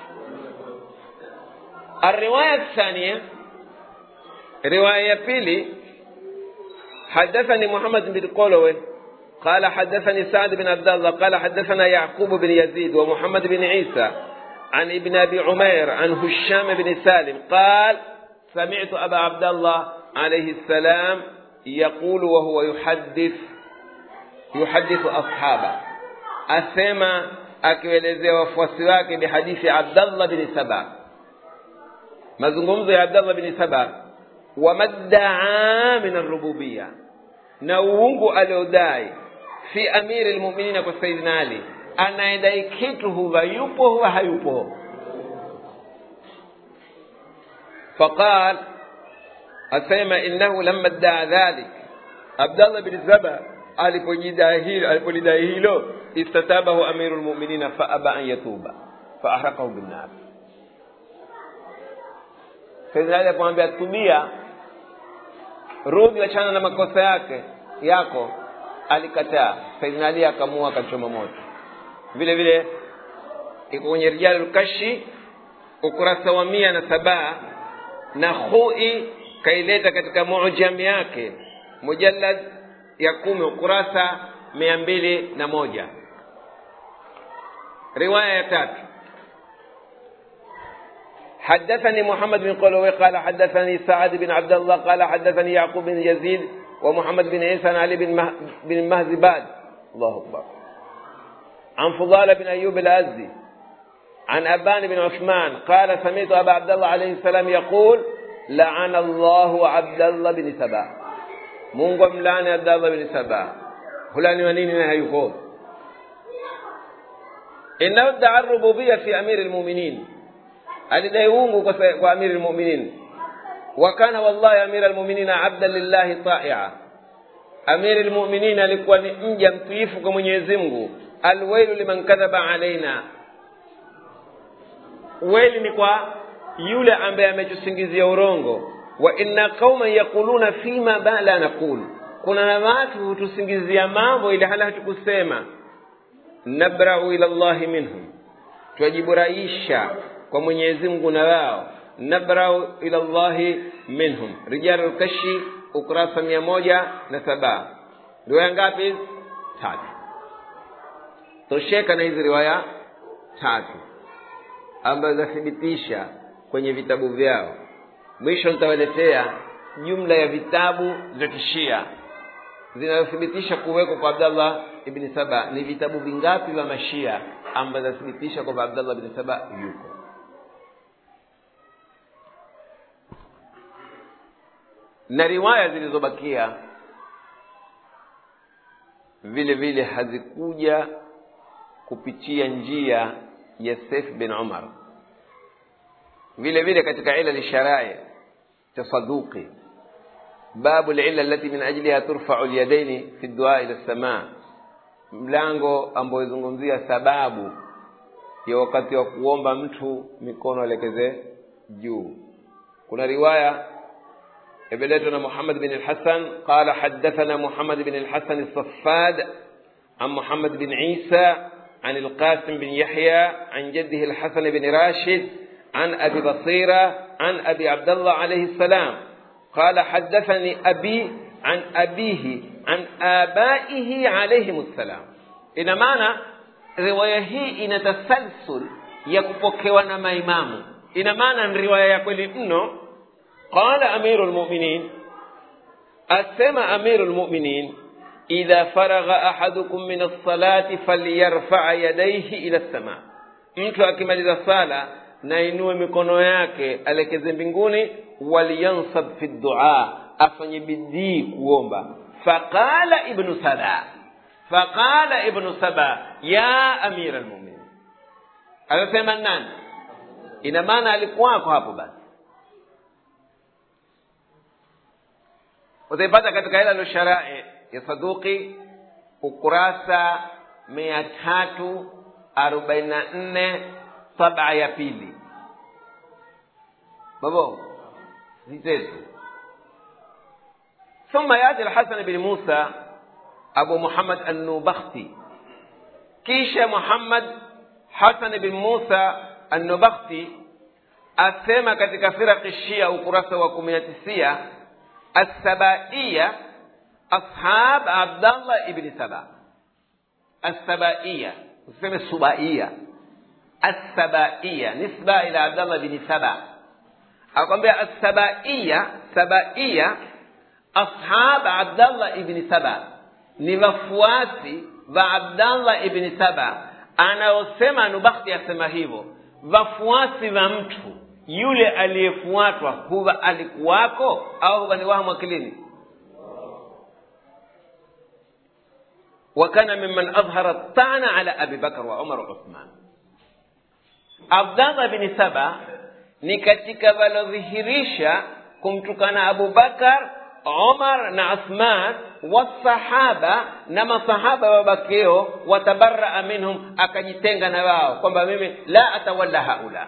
الرواية الثانية رواية بيلي حدثني محمد بن قولوي قال حدثني سعد بن عبد الله قال حدثنا يعقوب بن يزيد ومحمد بن عيسى عن ابن ابي عمير عن هشام بن سالم قال سمعت ابا عبد الله عليه السلام يقول وهو يحدث يحدث اصحابه اسمع akielezea wafuasi wake bihadithi abdallah bni saba mazungumzo ya abdallah bni saba wamaddaa min arububia na uungu aliodai fi amiri lmuminina kwa saidina ali anayedai kitu huwa yupo huwa hayupo faqal asema innahu lama ddaa dhalik abdallah bni saba alipolidai hilo istatabahu amiru lmuminina faaba an yatuba faahraqahu binnar saidina ali akamwambia tubia rudi wachana na makosa yake yako alikataa saidina ali akamua akachoma moto vile vile iko kwenye rijalu lkashi ukurasa wa mia na saba na hui kaileta katika mujam yake mujallad ya kumi ukurasa mia mbili na moja riwaya ya tatu حدثني محمد بن قلوي قال حدثني سعد بن عبد الله قال حدثني يعقوب بن يزيد ومحمد بن عيسى عن علي بن مه... بن مهزباد الله اكبر عن فضال بن ايوب الازدي عن ابان بن عثمان قال سمعت ابا عبد الله عليه السلام يقول لعن الله عبد الله بن سبا mungu amlaani abdallah bni saba hulaniwa nini na hayuko innahu daa rububiya fi amiri lmuminin alidai uungu kwa, sa- kwa amiri lmuminin wa kana wallahi amira lmuminina abdan lillahi taia amiri lmuminin alikuwa ni mja mtiifu kwa mwenyezi mungu alwailu liman kadhaba alaina weli ni kwa yule ambaye ametusingizia urongo wa inna qauman yaquluna fima ba la naqul kuna na watu hutusingizia mambo ili hala hatukusema nabrau ila llahi minhum twajiburaisha kwa mwenyezi mungu na wao nabrau ila llahi minhum rijalu lkashi ukurasa mia moja na saba riwaya ngapi hizi tatu tosheka na hizi riwaya tatu ambazo zathibitisha kwenye vitabu vyao mwisho nitawaletea jumla ya vitabu vya kishia zinazothibitisha kuwekwa kwa abdallah ibni saba ni vitabu vingapi vya mashia ambazo zinathibitisha kwamba abdallah ibni saba yuko na riwaya zilizobakia vile vile hazikuja kupitia njia ya Saif bin Umar vile vile katika ila lisharai cha Saduqi babu lila allati min ajliha turfau lyadaini fi dua ila samaa mlango ambao izungumzia sababu ya wakati wa kuomba mtu mikono alekeze juu kuna riwaya imeletwa محمد بن الحسن قال حدثنا محمد بن الحسن الصفاد عن محمد بن عيسى عن القاسم بن يحيى عن جده الحسن بن راشد عن أبي بصيرة عن أبي عبد الله عليه السلام قال حدثني أبي عن أبيه عن آبائه عليهم السلام ina maana riwaya hii ina tasalsul ya kupokewa na maimamu ina maana ni riwaya ya kweli mno qala amiru lmuminin asema amiru lmuminin idha faragha ahadukum min alsalati falyarfaa yadaihi ila lsama mtu akimaliza sala na inue mikono yake alekeze mbinguni walyansab fi ddua afanye bidii kuomba faqala ibnu saba faqala ibnu saba ya amira lmuminin akasema nani ina maana alikuwako hapo basi utaipata katika ila lusharai ya saduki ukurasa mia tatu arobaini na nne saba ya pili babo zitetu ثم ياتي الحسن بن موسى أبو محمد النوبختي كيش محمد حسن بن موسى النوبختي أسمى katika فرق الشيعة ukurasa wa kumi na tisia السبائية أصحاب عبد الله ابن سبا السبائية useme subaiya assabaiya nisba ila abdallah bni saba akwambia assabaiya sabaiya ashab abdallah ibni saba ni wafuasi wa abdallah ibni saba anaosema nubakhti asema hivyo wafuasi wa mtu yule aliyefuatwa huwa alikuwako au huwa ni wahamu akilini وكان ممن أظهر الطعن على أبي بكر وعمر وعثمان Abdallah bin Saba ni katika walodhihirisha kumtukana Abu Bakar, Umar na Uthman wasahaba na masahaba wabakeo, watabaraa minhum, akajitenga na wao kwamba mimi la atawalla haula.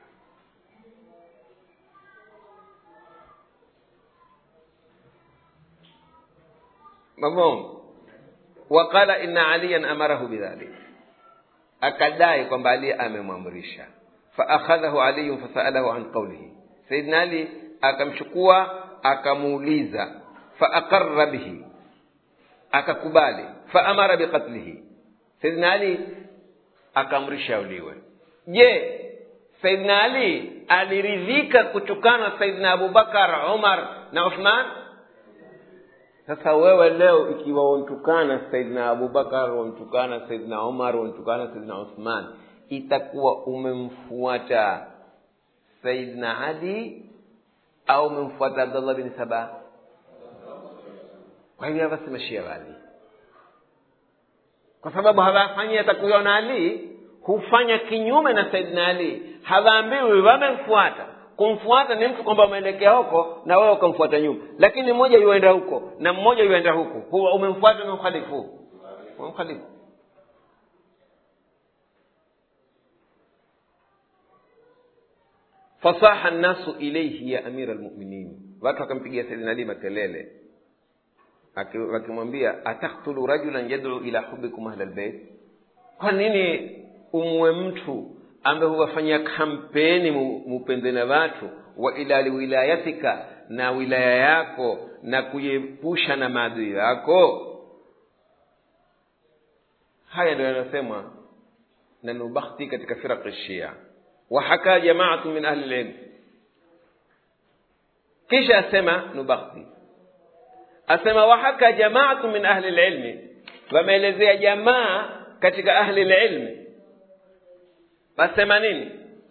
Mafhum? Waqala inna aliyan amarahu bidhalik akadai kwamba ali amemwamrisha faakhadhahu aliyun fasaalahu an qaulihi saidna ali akamchukua akamuuliza faaqarra bihi akakubali faamara biqatlihi saidna ali akaamrisha auliwe je saidna ali aliridhika kutukana saidna abubakar umar na uthman sasa wewe leo ikiwa wamtukana saidna abubakar wamtukana saidna umar wamtukana saidna uthman itakuwa umemfuata saidna ali au umemfuata abdullah bin saba kwa hivyo hapa si mashia wali kwa sababu hawafanyi atakuiona ali hufanya kinyume na saidina ali hawaambiwi wamemfuata kumfuata ni mtu kwamba umeelekea huko na wewe ukamfuata nyuma lakini mmoja yuenda huko na mmoja yuenda huku huwa umemfuata umemkhalifu umemkhalifu fasaha nnasu ilaihi ya amira lmuminin watu wakampigia saidina ali makelele Aki- wakimwambia ataktulu rajulan yaduu ila hubikum ahla lbeit kwa nini umwe mtu ambaye huwafanyia kampeni mu- mupende na watu wa ila wilayatika na wilaya yako na kuiepusha na maadui yako haya ndio yanayosemwa na nubakhti katika firaq shia wahaka jamaatu min ahli lilm kisha asema nubakhti asema wahaka jamaatu min ahli lilmi wameelezea jamaa katika ahli lilmi wasema nini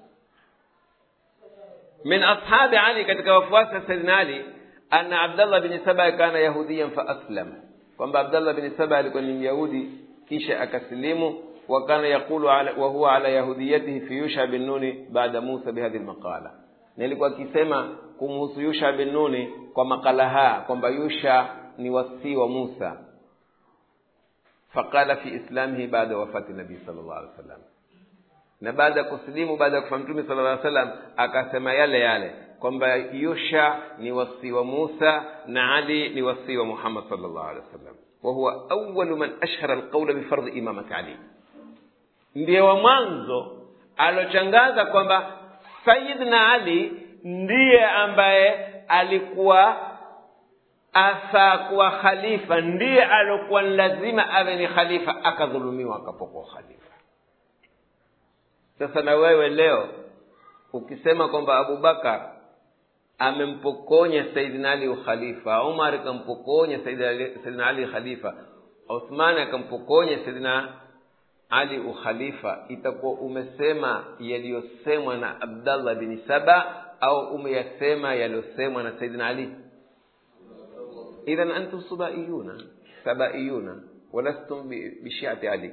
min ashabi ali katika wafuasi wa saidina ali anna abdallah bni saba kana yahudiyan fa aslam kwamba abdallah bni saba alikuwa ni myahudi kisha akasilimu وكان يقول على وهو على يهوديته في يوشع بن نون بعد موسى بهذه المقالة nilikuwa akisema kumhusu yusha bin nuni kwa makala haya kwamba yusha ni wasii wa musa faqala fi islamihi baada wafati nabii sal llah alih wasallam na baada ya kusilimu baada ya kufa mtume sala llah salam akasema yale yale kwamba yusha ni wasii wa musa na ali ni wasii wa muhammad sal llah alih wasallam wahuwa awalu man ashhara alqaula bifardhi imamati ali ndiye wa mwanzo alochangaza kwamba sayidna ali ndiye ambaye alikuwa afaa kuwa khalifa ndiye alokuwa ni lazima awe ni khalifa akadhulumiwa akapokwa khalifa sasa na wewe leo ukisema kwamba abubakar amempokonya saidina ali ukhalifa umar akampokonya saidina ali khalifa uthmani akampokonya saidina ali ukhalifa itakuwa umesema yaliyosemwa na abdallah bni saba au umeyasema yaliyosemwa na saidina ali idhan antum subaiyuna sabaiyuna walastum bishiati ali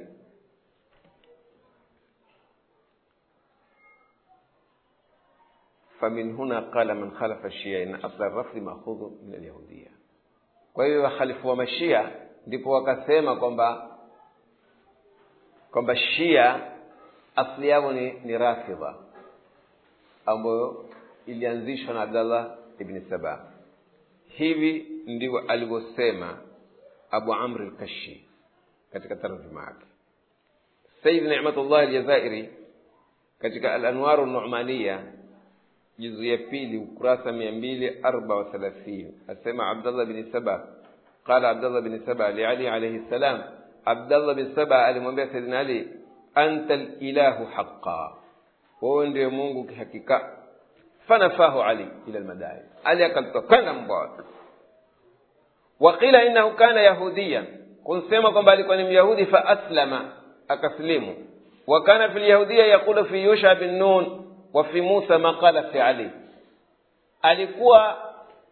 فمن هنا قال من خالف الشيعة إن أصل الرفض مأخوذ من اليهودية kwa hiyo wakhalifu wa mashia ndipo wakasema kwamba kwamba shia asli yao ni, ni rafidha ambayo ilianzishwa na abdallah ibni saba hivi ndivyo alivyosema abu amri lkashi katika tarjuma yake sayid nimatullah aljazairi katika alanwaru numania juzu ya pili ukurasa mia mbili arba wa thalathini asema abdallah bni saba qala abdallah bni saba liali alaihi ssalam abdallah bin saba alimwambia saidina ali anta lilahu haqa wewe ndiye mungu kihakika fanafahu ali ila lmadai ali akamtokana mbwa waqila innahu kana yahudiyan kunsema kwamba alikuwa ni myahudi fa aslama akaslimu wa kana fi lyahudiya yaqulu fi yusha bin nun wa fi musa ma qala fi ali alikuwa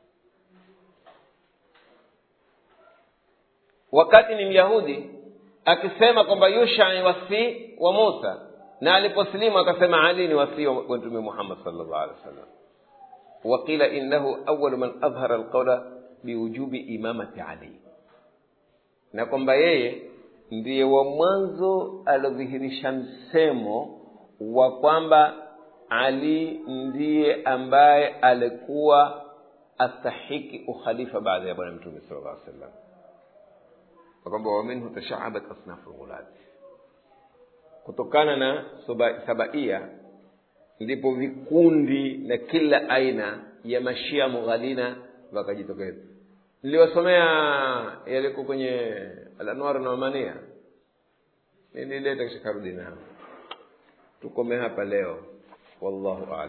wakati ni myahudi akisema kwamba yusha ni wasii wa musa na aliposlimu akasema ali ni wasii wa mtume muhammad salllah alih wasallam waqila innahu awalu man adhhara alqaula biwujubi imamati ali na kwamba yeye ndiye wa mwanzo aliodhihirisha msemo wa kwamba ali ndiye ambaye alikuwa astahiki ukhalifa baada ya bwana mtume sala llah sallam kwamba waminhu tashaabat asnafu lghulati kutokana na sabaia ndipo vikundi na kila aina ya mashia mughalina wakajitokeza niliwasomea yaliko kwenye alanwar namania nilileta kisha karudi nao tukome hapa leo wallahu alam